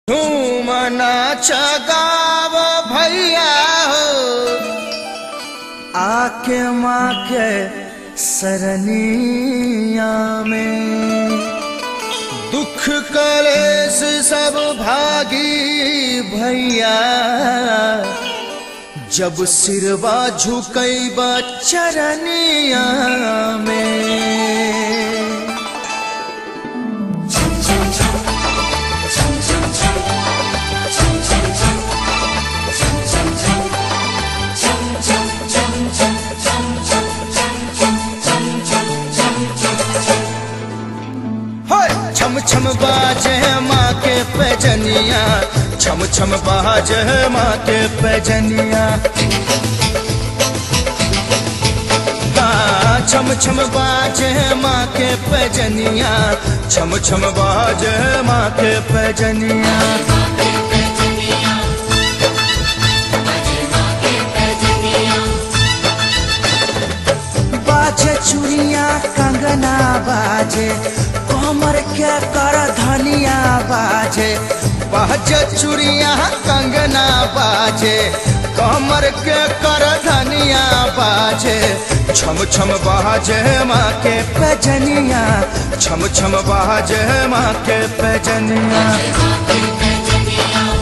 झूम नाच गाव भैया हो आके माँ के सरनिया में दुख कलेस सब भागी भैया जब सिरवा झुकैब चरनिया में होय छम छम बाजे माँ के पैजनिया छम छम बाजे माँ के पैजनिया हाँ, छम छम बाजे माँ के पैजनिया छम छम बाजे माँ के पैजनिया बाजे चुड़िया कंगना बाजे कमर के कर धनिया बाजे बाजे चुड़िया कंगना बाजे कमर के कर धनिया बाजे छम छम बाजे माँ के पैजनिया छम छम बाजे माँ के पैजनिया